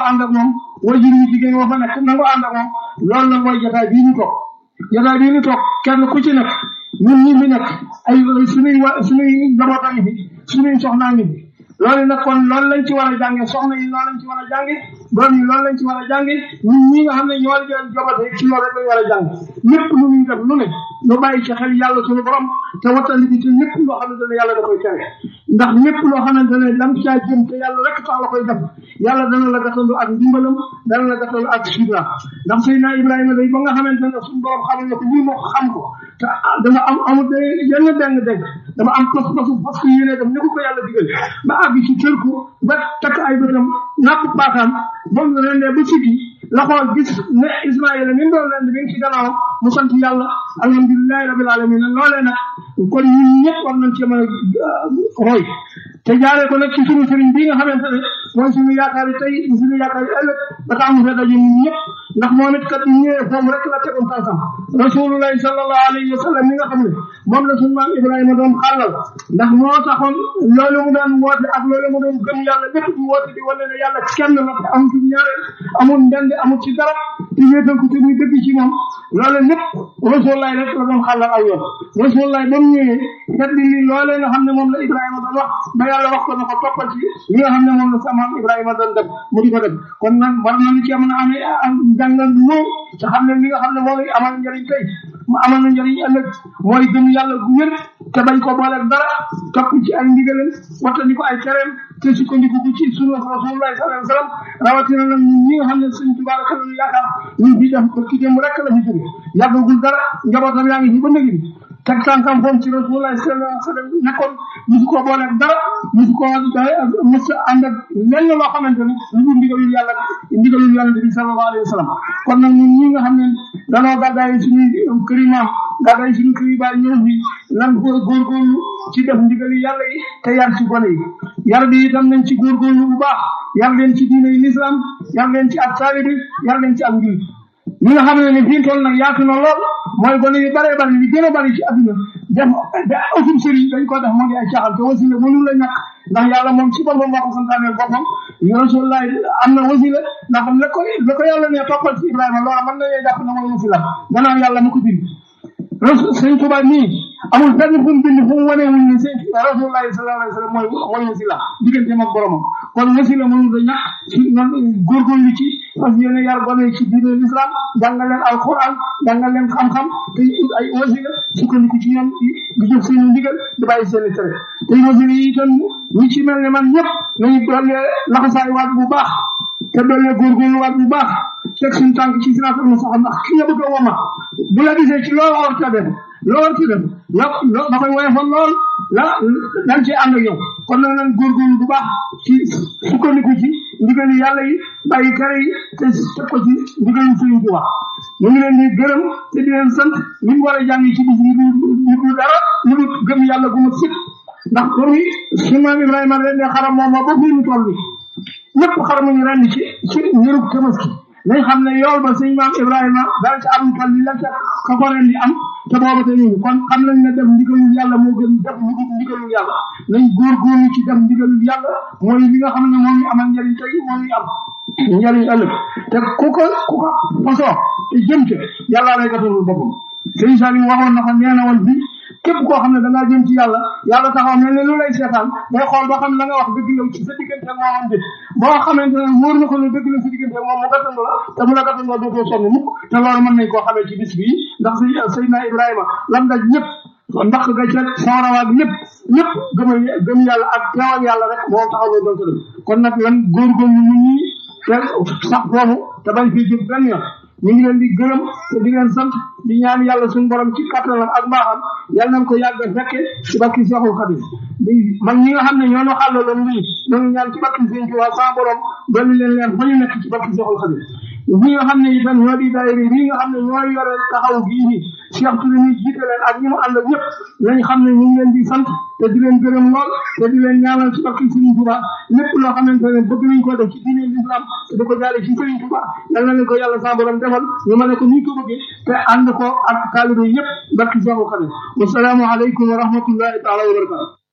ànd ak moom wajur yu jigéen wa fa nekk nangoo ànd ak moom loolu la mooy jotaay bii ñu toog jotaay bii ñu toog kenn ku ci nekk ñun ñi fi nekk ay suñuy wa suñuy njabootam ngi fi suñuy soxnaa ngi fi loolu nag kon loolu lañ ci war a jànge soxna yi loolu lañ ci war a jànge doom yi loolu lañ ci war a jànge ñun ñi nga xam ne ñoo leen jobate ci loolu rek lañ war a jàng lépp lu ñuy def lu ne ñu bàyyi ci xel yàlla suñu borom te wattandi bi te lépp loo xamante ne yàlla da koy tere ndax lépp loo xamante ne dam caa jëm te yàlla rek tax la koy def yàlla dana la gàttandu ak ndimbalam dana la gàttandu ak sutura ndax Seydina Ibrahima day ba nga xamante ne suñu borom xamal na ko lii moo xam ko te dama am amul de yenn deng deng dama am pas pasu parce que yéene dem ni ko ko yàlla digal ba àgg ci tër ko ba takk ay bëtam nàpp baakaam ba mu rendee ba siggi la xool gis ne Ismaïla ni mu doon leen mi ngi ci gannaaw mu sant yàlla alhamdulilahi rabil alamin loolee nag kon ñun ñëpp war nañ ci mën a roy te jaaree ko nag ci suñu sëriñ bii nga xamante ne mooy suñu yaakaar yi tey suñu yaakaar yi ëllëg ba tax mu fee daje ñun ñëpp ndax moom it kat ñu ñëwee foofu rek la tegoon tànkam rasulullahi sallallahu alayhi wa sallam mi nga xam ne moom la suñu maam Ibrahima doon xàllal ndax moo taxoon loolu mu doon woote ak loolu mu doon gëm yàlla lépp di woote di wane ne yàlla kenn la te amul ci ñaareel amul ndend amul ci dara ci wéetal ko te muy dëgg ci moom loolu lépp rasulullahi rek la doon xàllal aw yoon rasulullahi ba mu ñëwee kat li li loolee nga xam ne moom la Ibrahima doon wax ba yàlla wax ko na ko toppal ci li nga xam ne moom la sa maam Ibrahima doon def mu di ko def kon nag war nañu ci mën a amee jàngal bu ñëw te xam ne li nga xam ne moo amal njëriñ tey mu amal na njëriñ ëllëg mooy gëm yàlla gu wér te bañ ko boole dara topp ci ay ndigalam wattandi ko ay tereem te sukkandiku ko ci sunu rasulullahi sallallahu alayhi wa sallam rawatina nag ñun ñi nga xam ne sëñ Tuubaa rek la yaakaar ñun fii def ko ki dem rek la fi jóge yàggagul dara njabootam yaa ngi fi ba nëgi teg tànkam foofu ci rasulullahi sallallahu alayhi wa sallam nekkoon musu ko boole dara musu ko mos a ànd ak lenn loo xamante ne lu dul ndigalul yàlla ndigalul yàlla bi sallallahu alayhi wa sallam kon nag ñun ñi nga xam ne danoo gàddaay suñuy kër yi maam gàddaay suñu kër yi baay ñëw fi nan góor góorgóorlu ci def ndigali yàlla yi te yar ci gone yi yar bi itam nañ ci góorgóorlu bu baax yar leen ci diine yi l'islam yar leen ci ak taalibi yar leen ci ak njul ñi nga xam ne ni fii toll nag yaatu na lool mooy gone yu bare bari li gën a bari ci adduna def da autum sëriñ dañ ko def moo di ay caaxal te wasila mënul la ñàkk ndax yàlla moom ci boppam moo ko santaaneel boppam rasulullah am na wasila ndax la ko la ko yàlla ne toppal ci Ibrahima loola mën nañoo jàpp ne mooy wasila gannaaw yàlla mu ko bind sëñ Tuba nii amul fenn fu mu bind fu mu wane wuñ ne sëñ rasulullah sallallahu alayhi wa sallam mooy mooy wasila digganteem ak boromam kon wasila mënul da ñàkk ci noonu góorgóorlu ci parce que yéen yar gone ci diine l'islam jàngal leen alquran jàngal leen xam-xam te ay wasila sukkandiku ci ñoom di di jox seen ndigal di bàyyi seen tere te wasila yi itam ñi ci mel ne man ñëpp nañu doole laxasaay waat bu baax te doole góorgóorlu waat bu baax teg suñu tànk ci siraatal mustaqiim ndax ki nga bëgg a woma bu la gisee ci loolu war ta def loo war ta def la da koy woyofal lool la dañ ci ànd ak yow kon nag nañ góorgóorlu bu baax ci sukkandiku ci ndigali yàlla yi bàyyi tere yi te teg ko ci ndigali Sëriñ Tuubaa ñu ngi leen di gërëm te di leen sant li mu war a jàng ci bis yi ñu du dara ñu du gëm yàlla gu ma sëkk ndax loolu su maam Ibrahima leen ne xaram moom ba fii mu toll bi ñëpp xaram ñu ren ci ci njërub tabaski nañ xam ne yool ba sëñ maam Ibrahima dara ci am toll li la ca ka ko ren di am te booba te ñu kon xam nañ ne def ndigalul yàlla moo gën def lu dul ndigalul yàlla nañ góorgóorlu ci def ndigalul yàlla mooy li nga xam ne moo ñu amal njëriñ tey moo ñu am njëriñ ëllëg te ku ko ku ko fasoo te jëm ca yàlla lay gatalul boppam sëñ Salim waxoon na ko nee na woon bi képp koo xam ne da ngaa jëm ci yàlla yàlla taxaw mel ne lu lay seetaan day xool ba xam la nga wax dëgg la ci sa diggante ak moomam bi boo xamante ne wóor na ko ne dëgg la sa diggante ak moom mu gàttandu la te bu la gàttandoo dootoo sonn mukk te loolu mën nañ koo xamee ci bis bii ndax si Seydina Ibrahima lam daj ñëpp ndax ga ca soorawaag lépp lépp gëm gëm yàlla ak teewal yàlla rek moo taxaw loolu doon ko def kon nag lan góorgóorlu nit ñi te sax foofu te bañ fii jëm benn yoon ñu ngi leen di gërëm te di leen sant di ñaan yàlla suñu borom ci kattanam ak mbaaxam yàlla nañ ko yàgg a fekke ci bakki Seexul Xadim di man ñi nga xam ne ñoo ñu xàllaloon lii ñoo ngi ñaan ci bakki Sëñ Tuubaa sa borom dolli leen leen fa ñu nekk ci bakki Seexul Xadim ñi nga xam ne itam ñoo di daayira yi nga xam ne ñooy yore taxaw gii nii Cheikh Touré mi jiite leen ak ñi mu ànd ak ñëpp nañ xam ne ñu ngi leen di sant te di leen gërëm lool te di leen ñaanal ci bakki Sëriñ Tuubaa lépp loo xamante ne bëgg nañ ko def ci diine l'islam te di ko jaare ci Sëriñ Tuubaa yal na leen ko yàlla sa borom defal ñu mën ko ni ko bëggee te ànd ko ak taalibe yëpp bakki Seexul Xadim wasalaamu aleykum wa rahmatullahi taala wa barakatu